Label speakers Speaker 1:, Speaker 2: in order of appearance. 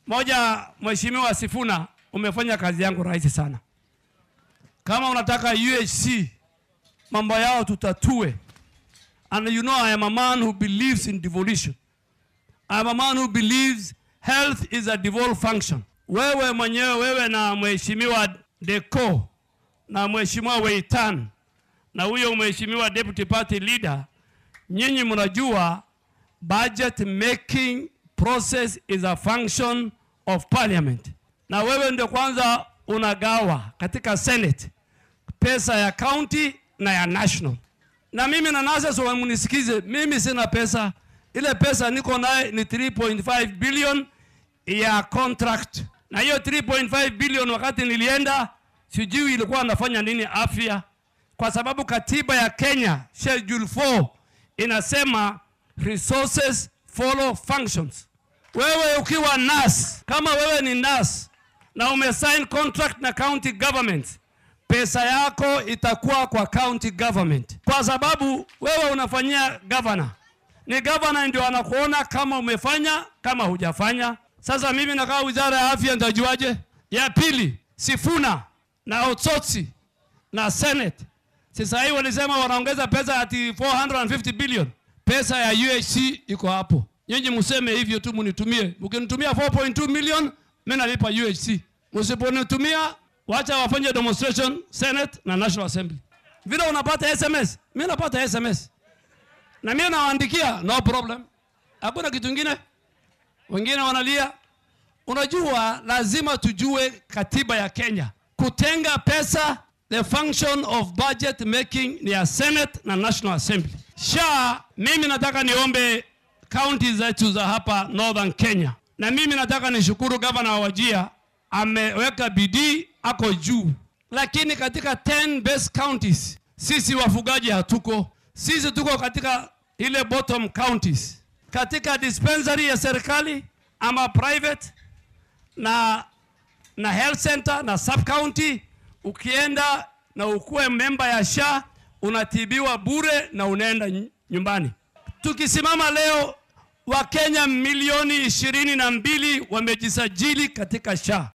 Speaker 1: Moja, Mheshimiwa Sifuna, umefanya kazi yangu rahisi sana. Kama unataka UHC mambo yao tutatue. And you know I am a man who believes in devolution. I am a man who believes health is a devolved function. Wewe mwenyewe wewe na Mheshimiwa Deko na Mheshimiwa Weitan na huyo Mheshimiwa Deputy Party Leader, nyinyi mnajua budget making process is a function of parliament, na wewe ndio kwanza unagawa katika Senate pesa ya county na ya national. Na mimi na NASA, so mnisikize, mimi sina pesa. Ile pesa niko naye ni 3.5 billion ya contract, na hiyo 3.5 billion wakati nilienda, sijui ilikuwa nafanya nini afya, kwa sababu katiba ya Kenya schedule 4 inasema resources follow functions. Wewe ukiwa nurse, kama wewe ni nurse na umesign contract na county government, pesa yako itakuwa kwa county government, kwa sababu wewe unafanyia governor. Ni governor ndio anakuona kama umefanya kama hujafanya. Sasa mimi nakaa wizara ya afya, nitajuaje? Ya pili, Sifuna na Otsotsi na Senate sasa hii walisema wanaongeza pesa ati 450 billion. Pesa ya UHC iko hapo. Nyinyi mseme hivyo tu munitumie. Mkinitumia 4.2 million, mimi nalipa UHC. Msiponitumia, wacha wafanye demonstration Senate na National Assembly. Vile unapata SMS, mimi napata SMS. Na mimi nawaandikia no problem. Hakuna kitu kingine. Wengine wanalia. Unajua lazima tujue katiba ya Kenya. Kutenga pesa The function of budget making ni ya Senate na National Assembly. Sha, mimi nataka niombe county zetu za hapa Northern Kenya, na mimi nataka nishukuru gavana wa Wajia ameweka bidii, ako juu, lakini katika 10 best counties sisi wafugaji hatuko. Sisi tuko katika ile bottom counties, katika dispensary ya serikali ama private na, na health center na sub county ukienda na ukuwe memba ya SHA unatibiwa bure na unaenda nyumbani. Tukisimama leo, Wakenya milioni ishirini na mbili wamejisajili katika SHA.